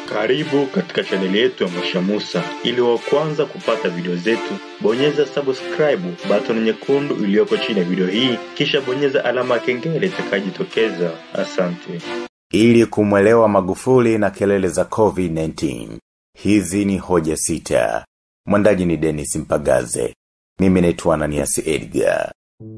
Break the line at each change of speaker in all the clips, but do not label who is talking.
Karibu katika chaneli yetu ya Mosha Musa. Ili wa kwanza kupata video zetu, bonyeza subscribe button nyekundu iliyoko chini ya video hii, kisha bonyeza alama ya kengele itakayojitokeza. Asante.
Ili kumwelewa Magufuli na kelele za COVID-19. Hizi ni hoja sita. Mwandaji ni Dennis Mpagaze. Mimi naitwa Ananias Edgar.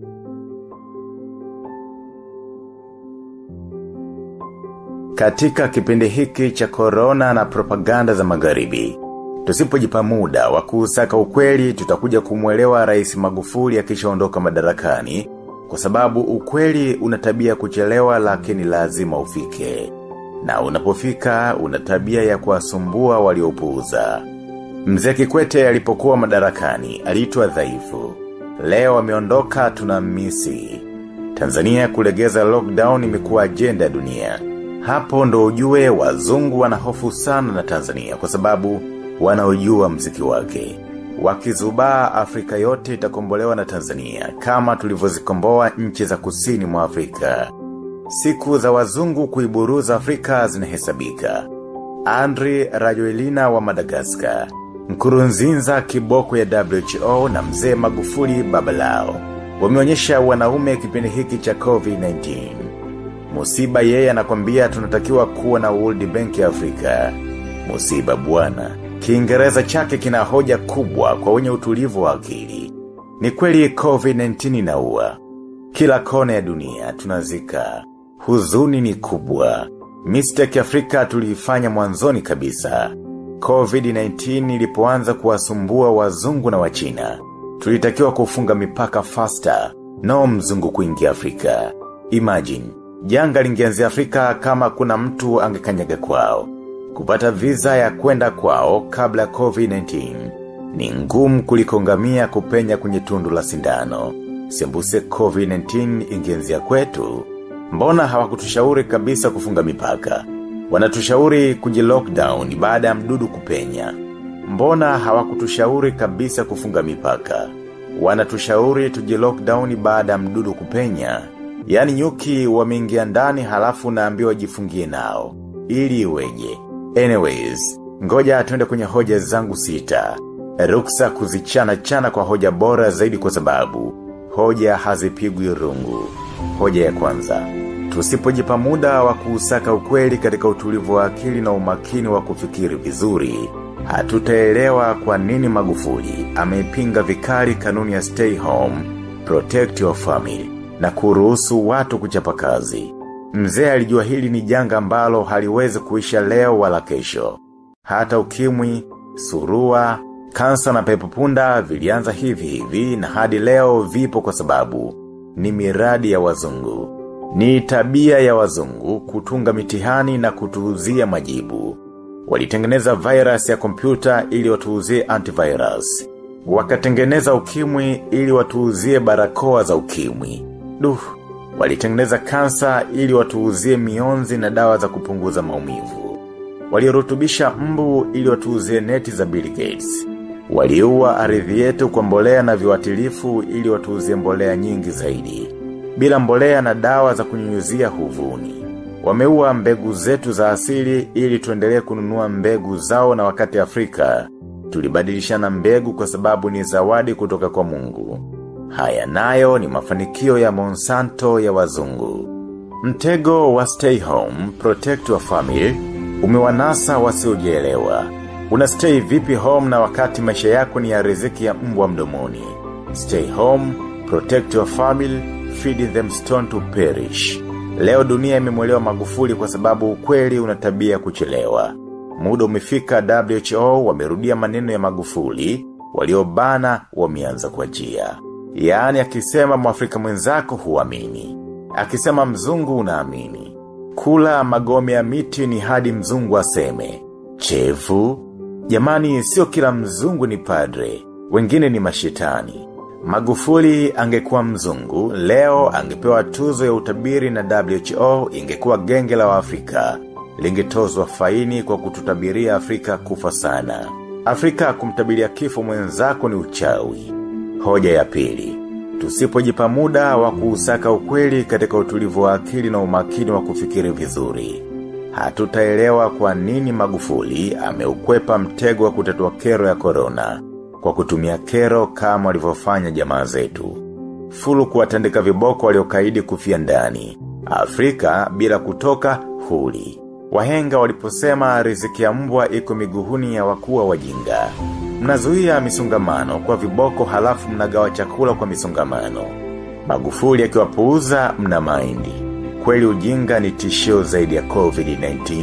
Katika kipindi hiki cha corona na propaganda za magharibi, tusipojipa muda wa kuusaka ukweli tutakuja kumwelewa Rais Magufuli akishaondoka madarakani kwa sababu ukweli unatabia kuchelewa lakini lazima ufike. Na unapofika unatabia ya kuwasumbua waliopuuza. Mzee Kikwete alipokuwa madarakani aliitwa dhaifu. Leo ameondoka tunamisi. Tanzania kulegeza lockdown imekuwa agenda ya dunia. Hapo ndo ujue wazungu wanahofu sana na Tanzania kwa sababu wanaojua mziki wake. Wakizubaa Afrika yote itakombolewa na Tanzania kama tulivyozikomboa nchi za kusini mwa Afrika. Siku za wazungu kuiburuza Afrika zinahesabika. Andri Rajoelina wa Madagaskar. Nkurunzinza kiboko ya WHO na mzee Magufuli babalao. Wameonyesha wanaume kipindi hiki cha COVID-19. Musiba yeye anakwambia tunatakiwa kuwa na World Bank ya Afrika. Musiba bwana. Kiingereza chake kina hoja kubwa kwa wenye utulivu wa akili. Ni kweli COVID-19 inaua. Kila kona ya dunia tunazika. Huzuni ni kubwa. Mistake Afrika tuliifanya mwanzoni kabisa. COVID-19 ilipoanza kuwasumbua wazungu na wachina. Tulitakiwa kufunga mipaka faster. No mzungu kuingia Afrika. Imagine. Janga lingeanzia Afrika kama kuna mtu angekanyaga kwao. Kupata visa ya kwenda kwao kabla COVID-19 ni ngumu kuliko ngamia kupenya kwenye tundu la sindano. Sembuse COVID-19 ingeanzia kwetu. Mbona hawakutushauri kabisa kufunga mipaka? Wanatushauri kuji lockdown baada ya mdudu kupenya. Mbona hawakutushauri kabisa kufunga mipaka? Wanatushauri tuji lockdown baada ya mdudu kupenya. Yani nyuki wameingia ndani halafu naambiwa jifungie nao. Ili iweje. Anyways, ngoja tuende kwenye hoja zangu sita. Ruksa kuzichana chana kwa hoja bora zaidi kwa sababu hoja hazipigwi rungu. Hoja ya kwanza. Tusipojipa muda wa kuusaka ukweli katika utulivu wa akili na umakini wa kufikiri vizuri. Hatutaelewa kwa nini Magufuli ameipinga vikali kanuni ya stay home, protect your family na kuruhusu watu kuchapa kazi. Mzee alijua hili ni janga ambalo haliwezi kuisha leo wala kesho. Hata ukimwi, surua, kansa na pepopunda vilianza hivi hivi na hadi leo vipo kwa sababu ni miradi ya wazungu. Ni tabia ya wazungu kutunga mitihani na kutuuzia majibu. Walitengeneza virus ya kompyuta ili watuuzie antivirus. Wakatengeneza ukimwi ili watuuzie barakoa za ukimwi. Duh, walitengeneza kansa ili watuuzie mionzi na dawa za kupunguza maumivu. Walirutubisha mbu ili watuuzie neti za Bill Gates. Waliua ardhi yetu kwa mbolea na viwatilifu ili watuuzie mbolea nyingi zaidi. Bila mbolea na dawa za kunyunyuzia huvuni. Wameua mbegu zetu za asili ili tuendelee kununua mbegu zao na wakati Afrika. Tulibadilishana mbegu kwa sababu ni zawadi kutoka kwa mungu. Haya nayo ni mafanikio ya Monsanto ya wazungu. Mtego wa stay home, protect your family, umewanasa wasiojielewa. Una stay vipi home na wakati maisha yako ni ya riziki ya mbwa mdomoni. Stay home, protect your family, feed them stone to perish. Leo dunia imemwelewa magufuli kwa sababu ukweli unatabia kuchelewa. Muda umefika WHO wamerudia maneno ya magufuli, waliobana wameanza kwa jia. Yaani akisema mwafrika mwenzako huamini. Akisema mzungu unaamini. Kula magome ya miti ni hadi mzungu aseme. Chevu, jamani sio kila mzungu ni padre, wengine ni mashitani. Magufuli angekuwa mzungu, leo angepewa tuzo ya utabiri na WHO ingekuwa genge la Afrika. Lingetozwa faini kwa kututabiria Afrika kufa sana. Afrika kumtabiria kifo mwenzako ni uchawi. Hoja ya pili. Tusipojipa muda wa kuusaka ukweli katika utulivu wa akili na umakini wa kufikiri vizuri. hatutaelewa kwa nini magufuli ameukwepa mtego wa kutatua kero ya korona kwa kutumia kero kama walivyofanya jamaa zetu. Fulu kuwatandika viboko waliokaidi kufia ndani. Afrika bila kutoka huli. Wahenga waliposema riziki ya mbwa iko miguhuni ya wakuwa wajinga. Mnazuia misongamano kwa viboko halafu mnagawa chakula kwa misongamano. Magufuli akiwapuuza mna maindi. Kweli ujinga ni tishio zaidi ya COVID-19.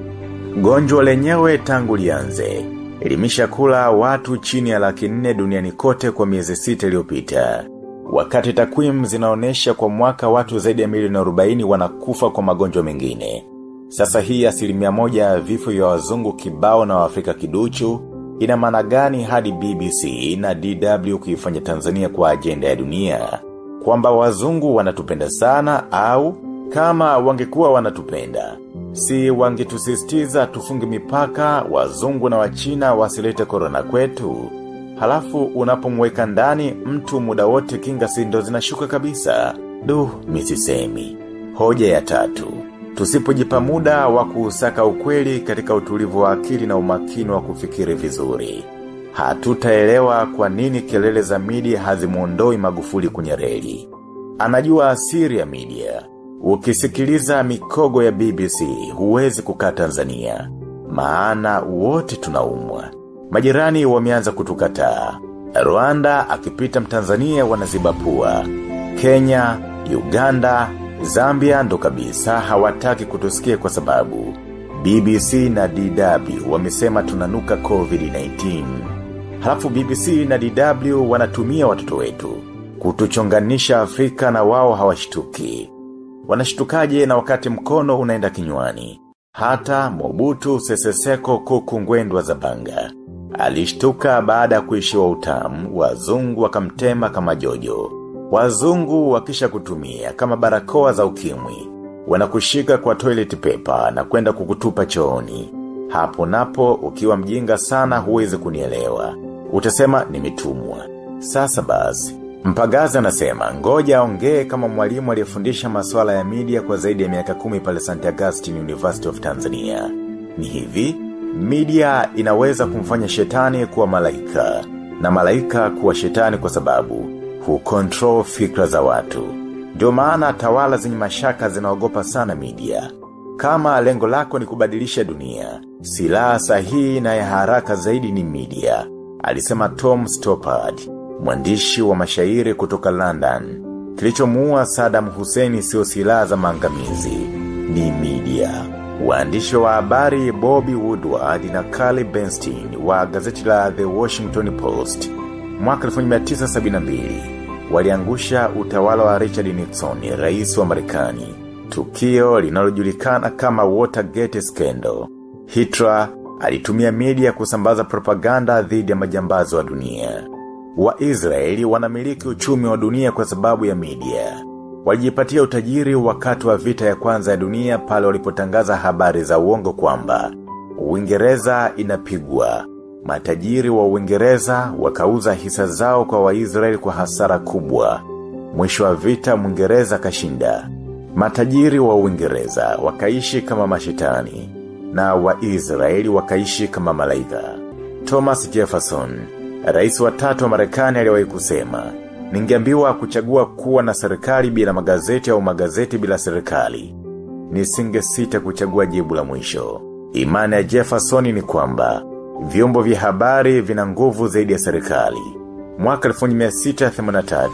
Gonjwa lenyewe tangu lianze. Elimisha kula watu chini ya laki nne duniani kote kwa miezi sita iliyopita. Wakati takwimu zinaonesha kwa mwaka watu zaidi ya milioni 40 wanakufa kwa magonjwa mengine. Sasa hii asilimia moja ya vifo vya wazungu kibao na waafrika kiduchu, ina maana gani hadi BBC na DW kuifanya Tanzania kwa ajenda ya dunia? Kwamba wazungu wanatupenda sana au kama wangekuwa wanatupenda. Si wangetusisitiza tufunge mipaka wazungu na wachina wasilete korona kwetu. Halafu unapomweka ndani mtu muda wote kinga sindo zinashuka kabisa. Duh, misisemi. Hoja ya tatu. Tusipojipa muda wa kuusaka ukweli katika utulivu wa akili na umakini wa kufikiri vizuri. Hatutaelewa kwa nini kelele za media hazimuondoi magufuli kwenye reli. Anajua asiri ya media. Ukisikiliza mikogo ya BBC huwezi kukaa Tanzania. Maana wote tunaumwa. Majirani wameanza kutukataa. Rwanda akipita mtanzania wanaziba pua. Kenya, Uganda, Zambia ndo kabisa hawataki kutusikia kwa sababu BBC na DW wamesema tunanuka COVID-19. Halafu BBC na DW wanatumia watoto wetu kutuchonganisha Afrika na wao hawashtuki. Wanashtukaje na wakati mkono unaenda kinywani. Hata Mobutu Seseseko kuku ngwendwa za banga. Alishtuka baada ya kuishiwa utamu, wazungu wakamtema kama jojo. Wazungu wakisha kutumia kama barakoa za ukimwi. Wanakushika kwa toilet paper na kwenda kukutupa chooni. Hapo napo ukiwa mjinga sana huwezi kunielewa. Utasema nimetumwa. Sasa basi. Mpagaza anasema ngoja ongee kama mwalimu aliyefundisha masuala ya media kwa zaidi ya miaka kumi pale St. Augustine University of Tanzania. Ni hivi, media inaweza kumfanya shetani kuwa malaika na malaika kuwa shetani kwa sababu hukontrol fikra za watu. Ndio maana tawala zenye mashaka zinaogopa sana media. Kama lengo lako ni kubadilisha dunia, silaha sahihi na ya haraka zaidi ni media. Alisema Tom Stoppard, mwandishi wa mashairi kutoka London. Kilichomuua Saddam Hussein sio silaha za maangamizi, ni media. Waandishi wa habari Bobby Woodward na Carly Bernstein wa gazeti la The Washington Post mwaka 1972 waliangusha utawala wa Richard Nixon, rais wa Marekani. Tukio linalojulikana kama Watergate scandal. Hitler alitumia media kusambaza propaganda dhidi ya majambazi wa dunia. Waisraeli wanamiliki uchumi wa dunia kwa sababu ya media. Walijipatia utajiri wakati wa vita ya kwanza ya dunia pale walipotangaza habari za uongo kwamba Uingereza inapigwa. Matajiri wa Uingereza wakauza hisa zao kwa Waisraeli kwa hasara kubwa. Mwisho wa vita Mwingereza kashinda. Matajiri wa Uingereza wakaishi kama mashetani na Waisraeli wakaishi kama malaika. Thomas Jefferson, rais wa tatu wa Marekani aliwahi kusema, ningeambiwa kuchagua kuwa na serikali bila magazeti au magazeti bila serikali. Nisinge sita kuchagua jibu la mwisho. Imani ya Jefferson ni kwamba vyombo vya habari vina nguvu zaidi ya serikali. Mwaka 1683,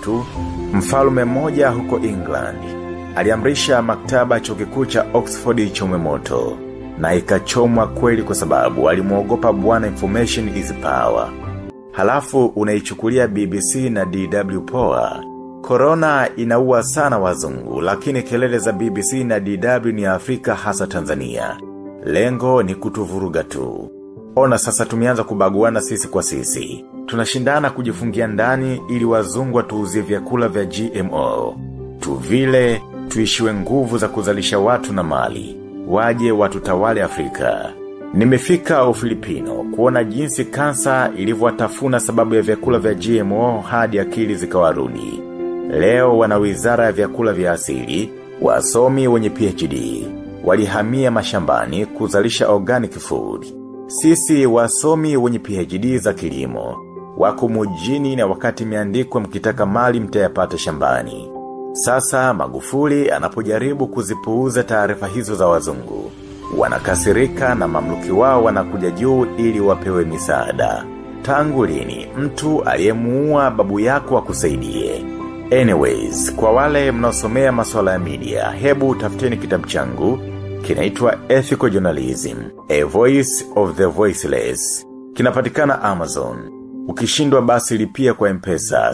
mfalme mmoja huko England aliamrisha maktaba chuo kikuu cha Oxford ichomwe moto na ikachomwa kweli kwa sababu alimuogopa bwana information is power. Halafu unaichukulia BBC na DW poa. Corona inaua sana wazungu lakini kelele za BBC na DW ni Afrika hasa Tanzania. Lengo ni kutuvuruga tu. Ona sasa tumeanza kubaguana sisi kwa sisi. Tunashindana kujifungia ndani ili wazungu watuuzie vyakula vya GMO. Tuvile, tuishiwe nguvu za kuzalisha watu na mali. Waje watutawale Afrika. Nimefika Ufilipino kuona jinsi kansa ilivyowatafuna sababu ya vyakula vya GMO hadi akili zikawarudi. Leo wana wizara ya vyakula vya asili, wasomi wenye PhD. walihamia mashambani kuzalisha organic food. Sisi wasomi wenye PhD za kilimo, wako mujini na wakati miandikwa mkitaka mali mtayapata shambani. Sasa magufuli anapojaribu kuzipuuza taarifa hizo za wazungu. Wanakasirika na mamluki wao wanakuja juu ili wapewe misaada. Tangu lini mtu aliyemuua babu yako akusaidie. Anyways, kwa wale mnaosomea masuala ya media, hebu tafuteni kitabu changu kinaitwa Ethical Journalism, A Voice of the Voiceless. Kinapatikana Amazon. Ukishindwa basi lipia kwa mpesa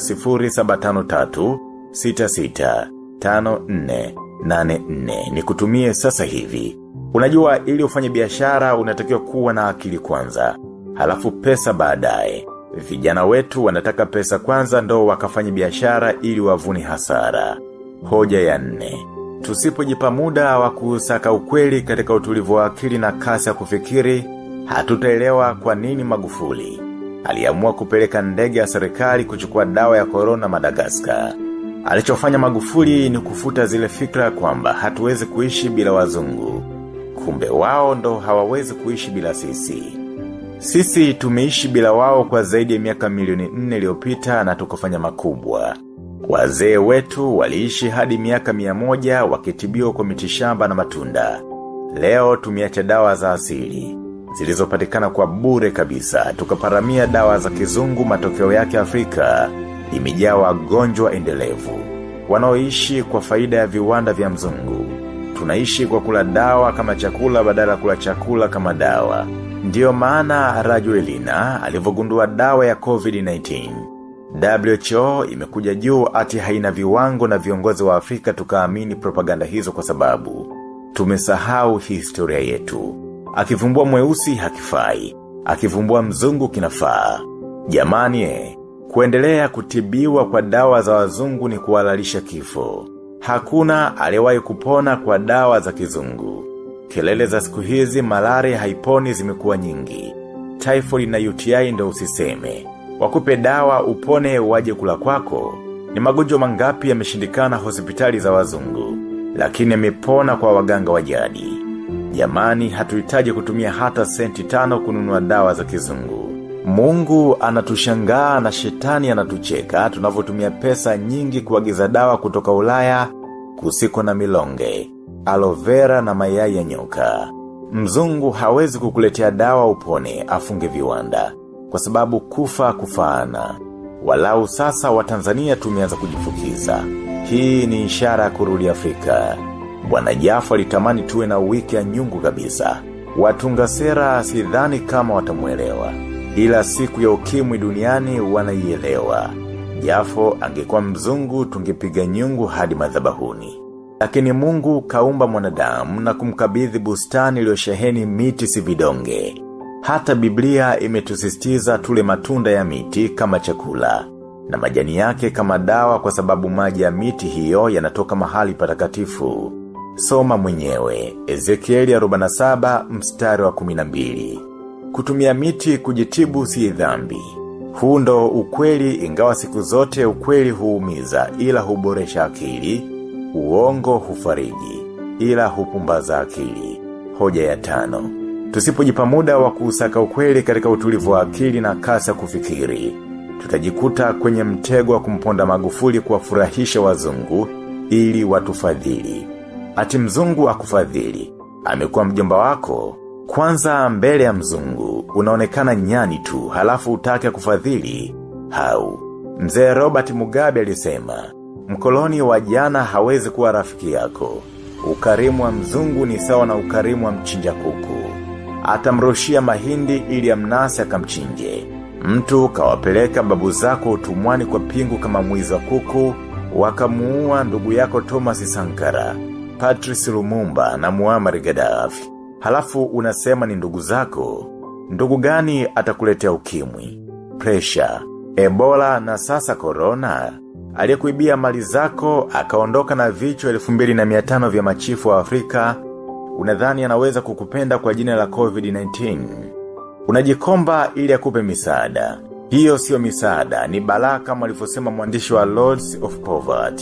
0753 66 54 84 ni kutumie sasa hivi. Unajua ili ufanye biashara unatakiwa kuwa na akili kwanza. Halafu pesa baadaye. Vijana wetu wanataka pesa kwanza ndo wakafanya biashara ili wavuni hasara. Hoja ya nne. Tusipojipa muda wa kusaka ukweli katika utulivu wa akili na kasi ya kufikiri, hatutaelewa kwa nini Magufuli. Aliamua kupeleka ndege ya serikali kuchukua dawa ya korona Madagaskar. Alichofanya Magufuli ni kufuta zile fikra kwamba hatuwezi kuishi bila wazungu. Kumbe wao ndo hawawezi kuishi bila sisi. Sisi tumeishi bila wao kwa zaidi ya miaka milioni nne iliyopita na tukafanya makubwa. Wazee wetu waliishi hadi miaka mia moja wakitibiwa kwa mitishamba na matunda. Leo tumiacha dawa za asili. Zilizopatikana kwa bure kabisa. Tukaparamia dawa za kizungu matokeo yake Afrika. Imejaa wagonjwa endelevu. Wanaoishi kwa faida ya viwanda vya mzungu. Tunaishi kwa kula dawa kama chakula badala kula chakula kama dawa. Ndiyo maana Rajuelina alivyogundua dawa ya COVID-19. WHO imekuja juu ati haina viwango na viongozi wa Afrika tukaamini propaganda hizo kwa sababu. Tumesahau historia yetu. Akivumbua mweusi hakifai. Akivumbua mzungu kinafaa. Jamani eh, kuendelea kutibiwa kwa dawa za wazungu ni kuhalalisha kifo. Hakuna aliyewahi kupona kwa dawa za kizungu. Kelele za siku hizi malaria haiponi zimekuwa nyingi. Typhoid na UTI ndo usiseme. Wakupe dawa upone waje kula kwako. Ni magonjwa mangapi yameshindikana hospitali za wazungu. Lakini yamepona kwa waganga wa jadi. Jamani hatuhitaji kutumia hata senti tano kununua dawa za kizungu. Mungu anatushangaa na shetani anatucheka tunavyotumia pesa nyingi kuagiza dawa kutoka ulaya kusiko na milonge aloe vera na mayai ya nyoka. Mzungu hawezi kukuletea dawa upone afunge viwanda, kwa sababu kufa kufaana. Walau sasa wa Tanzania tumeanza kujifukiza. Hii ni ishara ya kurudi Afrika. Bwana Jafo alitamani tuwe na wiki ya nyungu kabisa. Watunga sera sidhani kama watamuelewa. Ila siku ya ukimwi duniani wanaielewa. Jafo angekuwa mzungu tungepiga nyungu hadi madhabahuni. Lakini mungu kaumba mwanadamu na kumkabidhi bustani iliyosheheni miti si vidonge. Hata Biblia imetusisitiza tule matunda ya miti kama chakula. Na majani yake kama dawa kwa sababu maji ya miti hiyo yanatoka mahali patakatifu. Soma mwenyewe, Ezekieli 47 mstari wa 12. Kutumia miti kujitibu si dhambi. Huu ndo ukweli ingawa siku zote ukweli huumiza ila huboresha akili, uongo hufariji, ila hupumbaza akili. Hoja ya tano. Tusipojipa muda wa kuusaka ukweli katika utulivu wa akili na kasi ya kufikiri. Tutajikuta kwenye mtego wa kumponda magufuli kuwafurahisha wazungu ili watufadhili. Ati mzungu akufadhili. Amekuwa mjomba wako. Kwanza mbele ya mzungu, unaonekana nyani tu, halafu utake kufadhili. Hau. Mzee Robert Mugabe alisema, mkoloni wa jana hawezi kuwa rafiki yako. Ukarimu wa mzungu ni sawa na ukarimu wa mchinja kuku. Atamrushia mahindi ili amnase akamchinje. Mtu kawapeleka babu zako utumwani kwa pingu kama mwizi wa kuku, wakamuua ndugu yako Thomas Sankara, Patrice Lumumba na Muammar Gaddafi. Halafu unasema ni ndugu zako. Ndugu gani atakuletea ukimwi? Pressure, Ebola na sasa corona. Aliyekuibia mali zako akaondoka na vichwa 2500 vya machifu wa Afrika. Unadhani anaweza kukupenda kwa jina la COVID-19. Unajikomba ili akupe misaada. Hiyo sio misaada, ni balaa kama alivyosema mwandishi wa Lords of Poverty.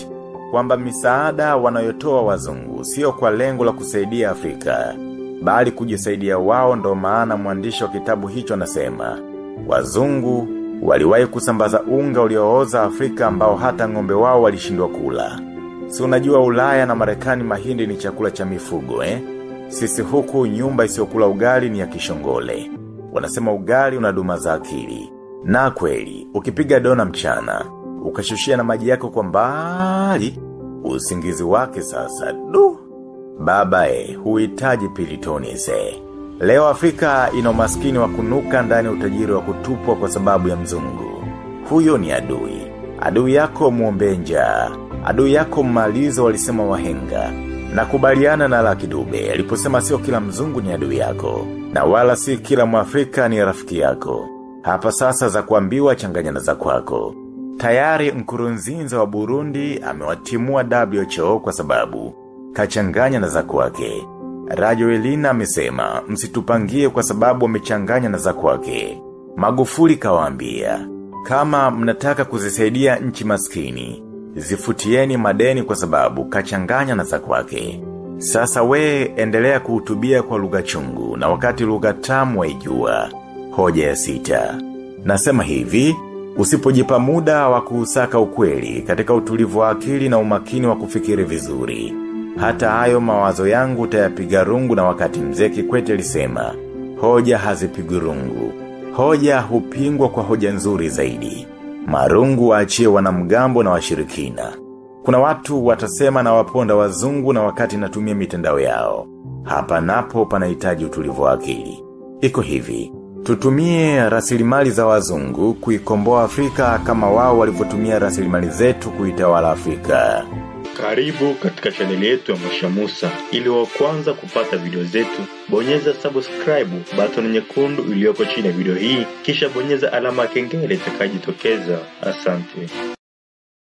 kwamba misaada wanayotoa wazungu sio kwa lengo la kusaidia Afrika, bali kujisaidia wao ndo maana mwandishi wa kitabu hicho anasema. Wazungu waliwahi kusambaza unga uliooza Afrika ambao hata ng'ombe wao walishindwa kula. Si unajua Ulaya na Marekani mahindi ni chakula cha mifugo eh? Sisi huku nyumba isiyokula ugali ni ya kishongole. Wanasema ugali unaduma za akili. Na kweli, ukipiga dona mchana, ukashushia na maji yako kwa mbali, usingizi wake sasa, du. Baba e, huhitaji pilitoni se. Leo Afrika ina umaskini wa kunuka ndani utajiri wa kutupwa kwa sababu ya mzungu. Huyo ni adui. Adui yako muombe njaa. Adui yako mmalizo walisema wahenga. Na kubaliana na laki dube, aliposema sio kila mzungu ni adui yako. Na wala si kila mwafrika ni rafiki yako. Hapa sasa za kuambiwa changanya na za kwako. Tayari mkurunzinza wa Burundi amewatimua WHO kwa sababu kachanganya na za kwake. Radio Elina amesema msitupangie kwa sababu wamechanganya na za kwake. Magufuli kawaambia kama mnataka kuzisaidia nchi maskini, zifutieni madeni kwa sababu kachanganya na za kwake. Sasa we endelea kuhutubia kwa lugha chungu na wakati lugha tamu waijua. Hoja ya sita. Nasema hivi, usipojipa muda wa kuusaka ukweli katika utulivu wa akili na umakini wa kufikiri vizuri. Hata hayo mawazo yangu utayapiga rungu na wakati mzee Kikwete alisema, hoja hazipigwi rungu. Hoja hupingwa kwa hoja nzuri zaidi. Marungu waachie wanamgambo na washirikina. Kuna watu watasema na waponda wazungu na wakati natumia mitandao yao. Hapa napo panahitaji utulivu wa akili. Iko hivi, tutumie rasilimali za wazungu kuikomboa Afrika kama wao walivyotumia rasilimali zetu kuitawala Afrika.
Karibu katika chaneli yetu ya Mosha Musa. Ili wa kwanza kupata video zetu, bonyeza subscribe button nyekundu iliyoko chini ya video hii, kisha bonyeza alama ya kengele itakayojitokeza. Asante.